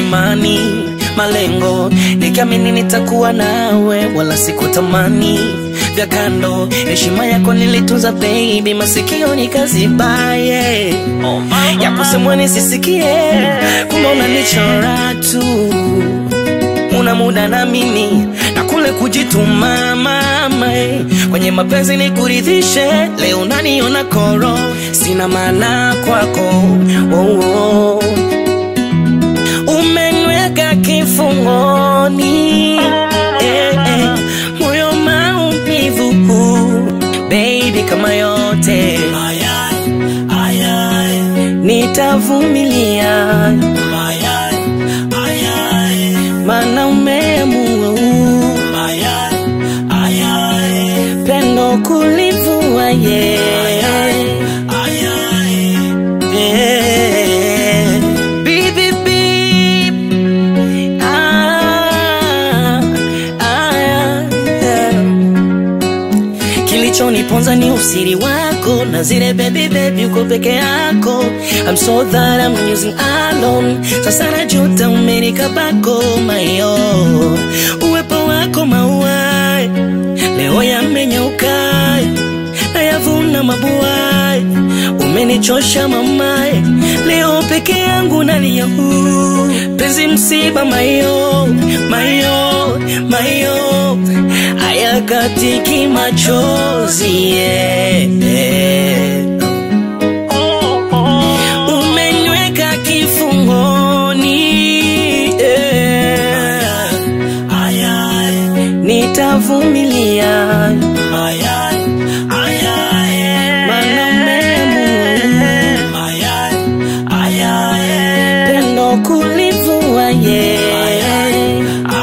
imani, malengo, nikiamini nitakuwa nawe, wala sikutamani vya kando. Heshima yako nilitunza baby, masikio nikazibaye, ya kusemwa nisisikie, kumbe unanichora tu una muda na mimi na kule kujituma mama eh. kwenye mapenzi ni kuridhishe leo naniona koro sina maana kwako oh, oh. umenweka kifungoni eh, eh. moyo maumivu baby kama yote nitavumilia mana umeamua pendo kulivua ye Yeah. Beep, beep, beep. Ah, ah, yeah. Kilichoniponza ni usiri wako na zile baby baby uko peke yako I'm so that I'm using alone Sasa najuta umenikabako mayo Uwepo wako maua Leo yamenyauka Nayavuna mabua Umenichosha mamae Leo peke yangu nalia huu Penzi msiba mayo Mayo Mayo Hayakatiki machozi yeah. Umenyweka kifungoni yeah. Nitavumilia Mana umeamua pendo kulivua yeah.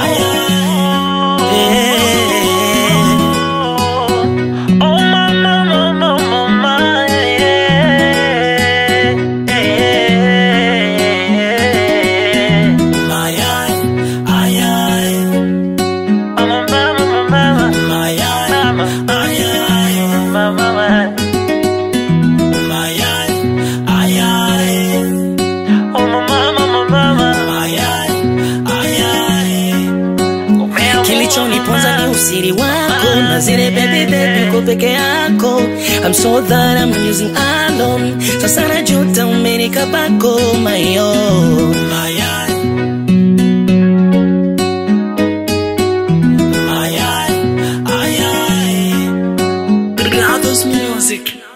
Kilichoniponza ni usiri wako na zile baby baby uko peke yako I'm so that I'm using alone Sasa najuta umenikabako mayo Brothers music